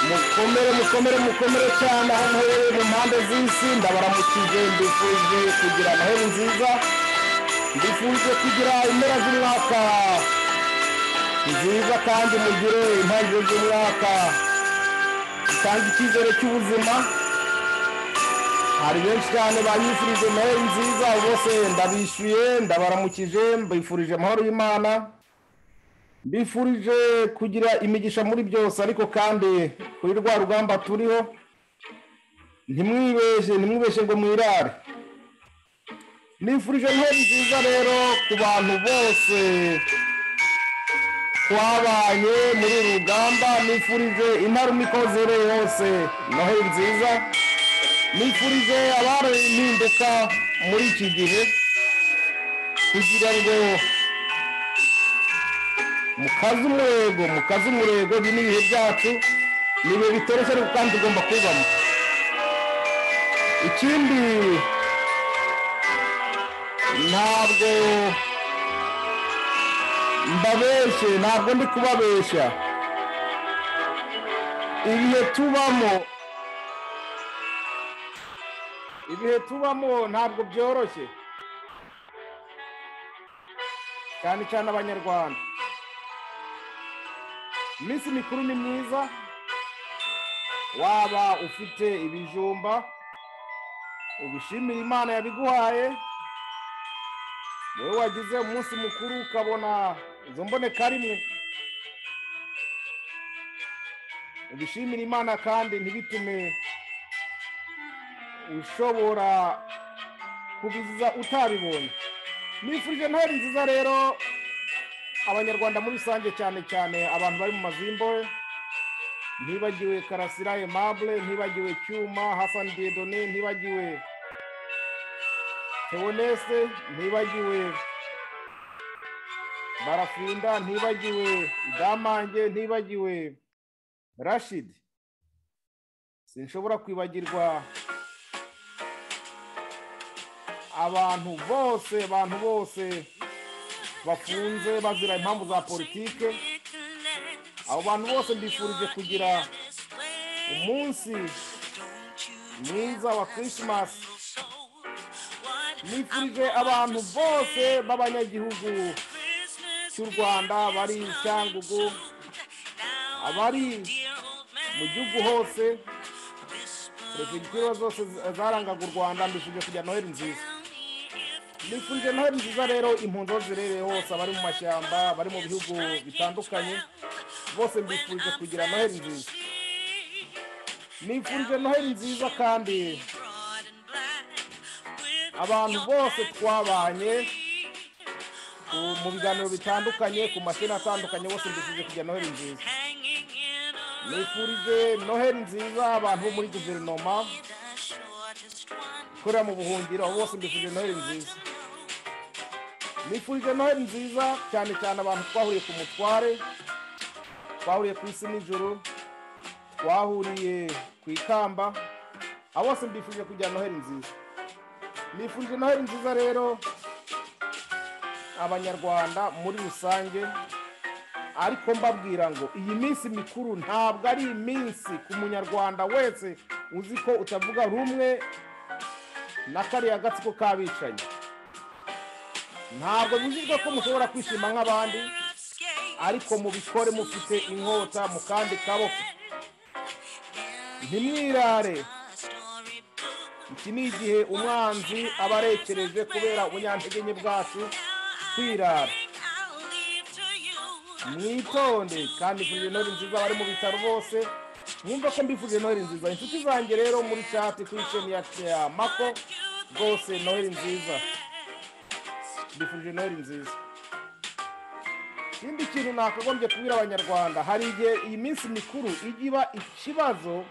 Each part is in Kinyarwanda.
mukomere mukomere mukomere cyane aho muherereye mu mpande z'isi ndabaramukije mbifuje kugira noheli nziza mbifuje kugira impera z'umwaka nziza kandi mugire intangiriro z'umwaka zitanga icyizere cy'ubuzima hari benshi cyane banyifurije noheli nziza bose ndabishyuye ndabaramukije mbifurije amahoro y'imana mbifurije kugira imigisha muri byose ariko kandi kuri rwa rugamba turiho ntimwibeshye ntimwibeshye ngo mwirare nifurije noheli nziza rero ku bantu bose twabaye muri uru rugamba nifurije intarumiko zereye hose noheli nziza nifurije abari impinduka muri iki gihe kugira ngo mukaze umurego mukaze umurego ibi ni ibihe byacu ni ibihe bitoroshye ariko kandi ugomba kubamo ikindi ntabwo mbabeshye ntabwo ndi kubabeshya ibihe tubamo ibihe tubamo ntabwo byoroshye cyane cyane abanyarwanda iminsi mikuru ni myiza waba ufite ibijumba ubishimira imana yabiguhaye wowe wagize umunsi mukuru ukabona izo mboneka rimwe ubishimire imana kandi ntibitume ushobora kubiziza utabibonye nifurije ntari nziza rero abanyarwanda muri rusange cyane cyane abantu bari mu mazimbohe ntibagiwe karasira emabure ntibagiwe cyuma hasani dedone ntibagiwe teonese ntibagiwe barafinda ntibagiwe damange ntibagiwe rashidi sinshobora kwibagirwa abantu bose abantu bose bafunze bazira impamvu za politike abo bantu bose mbifurije kugira umunsi mwiza wa kirismasi nifurije abantu bose b'abanyagihugu cy'u rwanda bari cyangugu abari mu gihugu hose perefegitura zose zarangaga u rwanda mbifurije kugira noheli nziza nifurije noheli nziza rero impunzi zirereye hose abari mu mashyamba abari mu bihugu bitandukanye bose mbifurije kugira noheli nziza nifurije noheli nziza kandi abantu bose twabanye mu biganiro bitandukanye ku mashini atandukanye bose mbifurije kugira noheli nziza nifurije noheli nziza abantu bo muri guverinoma ikorera mu buhungiro bose mbifurije noheli nziza nifurije noheli nziza cyane cyane abantu twahuriye ku mutware twahuriye ku isi nijoro twahuriye ku ikamba abo bose mbifurije kugira noheli nziza nifurije noheli nziza rero abanyarwanda muri rusange ariko mbabwira ngo iyi minsi mikuru ntabwo ari iminsi ku munyarwanda wese uzi ko utavuga rumwe na kariya gatsiko k'abicanyi ntabwo bivugwa ko mushobora kwishima nk'abandi ariko mubikore mufite inkota mu kandi kaboko ntimwirare iki ni igihe umwanzi aba arekereje kubera ubunyantege nke bwacu kwirara mwitonde kandi ivuriro nori nziza bari mu bitaro bose mwumva ko mbifurije noheli nziza inshuti zanjye rero muri cati kuri sheni ya mako rwose noheli nziza mbifurije noheli nziza ikindi kintu nakagombye kubwira abanyarwanda hari igihe iyi minsi mikuru ijya iba ikibazo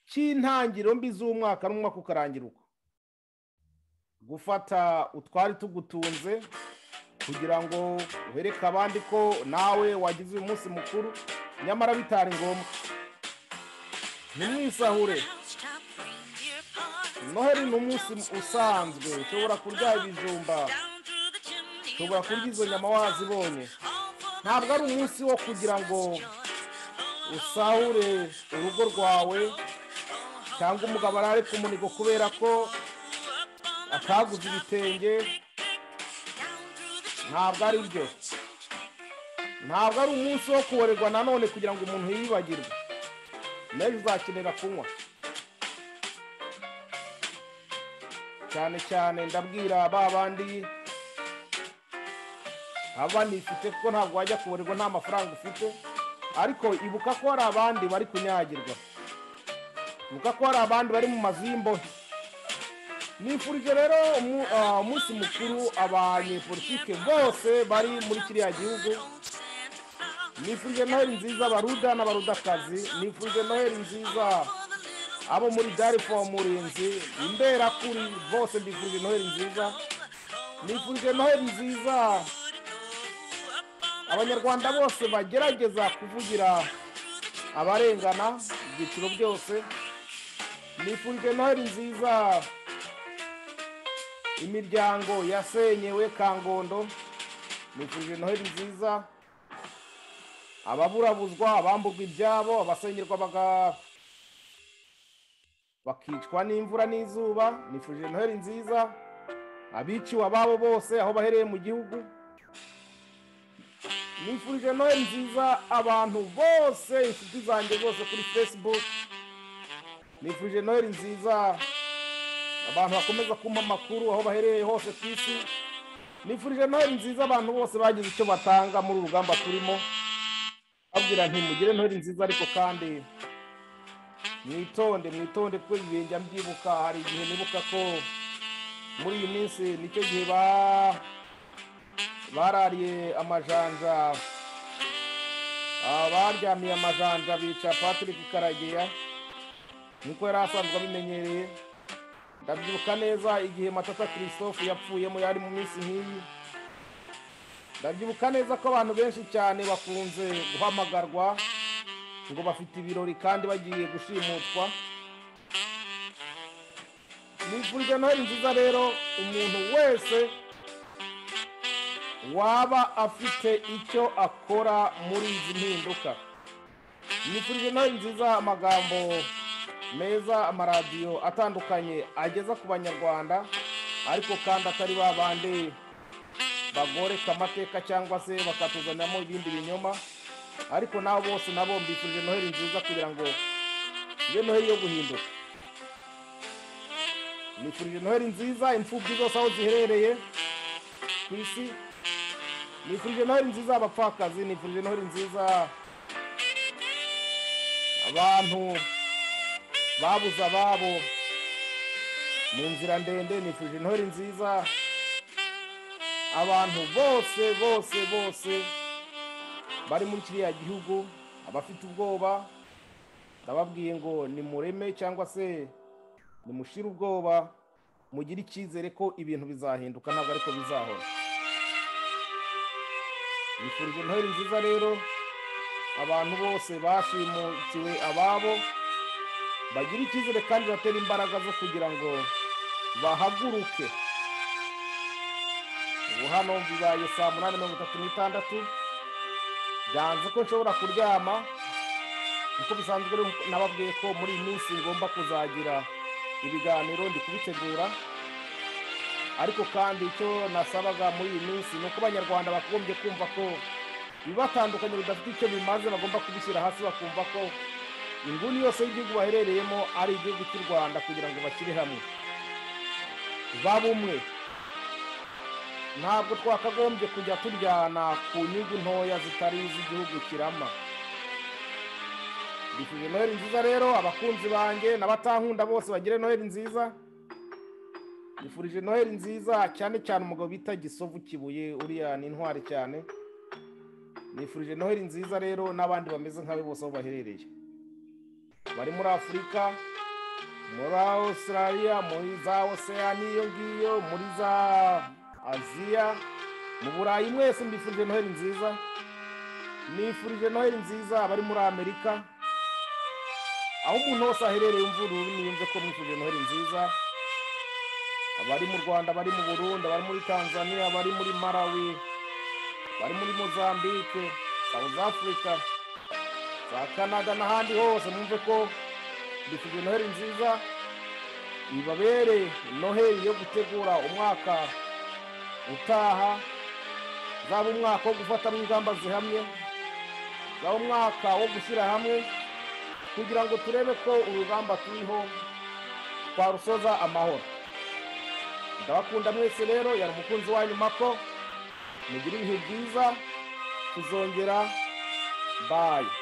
cy'intangiriro mbi z'umwaka n'umwaka ukarangira uko gufata utwari tugutunze kugira ngo wereke abandi ko nawe wagize uyu munsi mukuru nyamara bitari ngombwa ntimwisahure noheli ni umunsi usanzwe ushobora kurya ibijumba ushobora kurya izo nyama wazibonye ntabwo ari umunsi wo kugira ngo usahure urugo rwawe cyangwa umugabo arare ku munigo kubera ko ataguze ibitenge ntabwo ari byo ntabwo ari umunsi wo kuborerwa nanone kugira ngo umuntu yibagirwe nawe uzakenera kunywa cyane cyane ndabwira ba bandi aba nifite kuko ntabwo wajya kuborerwa nta mafaranga ufite ariko ibuka ko hari abandi bari kunyagirwa ibuka ko hari abandi bari mu mazu y'imbohe nifurije rero umu- ah, umunsi mukuru abanyepolitike bose bari muri kiriya gihugu nifurije noheli nziza baruda n'abarudakazi nifurije noheli nziza abo muri darifo murinzi imberakuri bose mbifurije noheli nziza nifurije noheli nziza abanyarwanda bose bagerageza kuvugira abarengana mu byiciro byose nifurije noheli nziza imiryango yasenyewe kangondo nifurije noheli nziza ababurabuzwa abamburwa ibyabo abasengerwa baga- bakicwa n'imvura n'izuba nifurije noheli nziza abiciwe ababo bose aho bahereye mu gihugu nifurije noheli nziza abantu bose inshuti zanjye zose kuri facebook nifurije noheli nziza abantu bakomeza kumpa amakuru aho baherereye hose ku isi nifurije noheli nziza abantu bose bagize icyo batanga muri uru rugamba turimo babwira nti mugire noheli nziza ariko kandi mwitonde mwitonde kuko ibi bihe njya mbyibuka hari igihe nibuka ko muri iyi minsi nicyo gihe ba barariye amajanja ah, baryamiye amajanja bica patrick karageya niko yari asanzwe abimenyereye ndabyibuka neza igihe matata christophe yapfuyemo yari mu minsi nk'iyi ndabyibuka neza ko abantu benshi cyane bakunze guhamagarwa ngo bafite ibirori kandi bagiye gushimutwa nifurije noheli nziza rero umuntu wese waba afite icyo akora muri izi mpinduka nifurije noheli nziza amagambo meza amaradiyo atandukanye ageza ku banyarwanda ariko kandi atari ba bandi bagoreka amateka cyangwa se bakatuzaniramo ibindi binyoma ariko nabo bose nabo mbifurije noheli nziza kugira ngo ibe noheli yo guhinduka nifurije noheli nziza imfubyi zose aho ziherereye ku isi nifurije noheli nziza abapfakazi nifurije noheli nziza abantu babuze ababo mu nzira ndende nifuje intore nziza abantu bose bose bose bari muri kiriya gihugu abafite ubwoba ndababwiye ngo nimureme cyangwa se nimushire ubwoba mugire icyizere ko ibintu bizahinduka ntabwo ariko bizahora nifurije intore nziza rero abantu bose bashimukiwe ababo bagira icyizere kandi batera imbaraga zo kugira ngo bahaguruke ubu hano bibaye saa munani mirongo itatu n'itandatu byanze ko nshobora kuryama kuko bisanzwe rero nababwiye ko muri iyi minsi ngomba kuzagira ibiganiro ndi kubitegura ariko kandi icyo nasabaga muri iyi minsi ni uko abanyarwanda bagombye kumva ko ibibatandukanye bidafite icyo bimaze bagomba kubishyira hasi bakumva ko inguni yose y'igihugu baherereyemo ari igihugu cy'u rwanda kugira ngo bashyire hamwe babe umwe ntabwo twakagombye kujya turyana ku nyungu ntoya zitari iz'igihugu kirama mbifurije noheli nziza rero abakunzi banjye n'abatankunda bose bagire noheli nziza mbifurije noheli nziza cyane cyane umugabo bita gisovu kibuye uriya ni intwari cyane nifurije noheli nziza rero n'abandi bameze nkawe bose aho baherereye bari muri afurika muri australia muri za oceani iyo ngiyo muri za aziya mu burayi mwese mbifurije noheli nziza nifurije noheli nziza abari muri amerika aho umuntu wese aherereye yumva ururimi yumve ko mwifurije noheli nziza abari mu rwanda bari mu burundi abari muri tanzania abari muri malawi bari muri mozambique south africa za kanaga n'ahandi hose mwumve ko mbifuje noheli nziza ibabere noheli yo gutegura umwaka utaha zaba umwaka wo gufatamo ingamba zihamye zaba umwaka wo gushyira hamwe kugira ngo turebe ko urugamba turiho twarusoza amahoro ndabakunda mwese rero yari umukunzi wanyu mako mugire ibihe byiza tuzongera bayi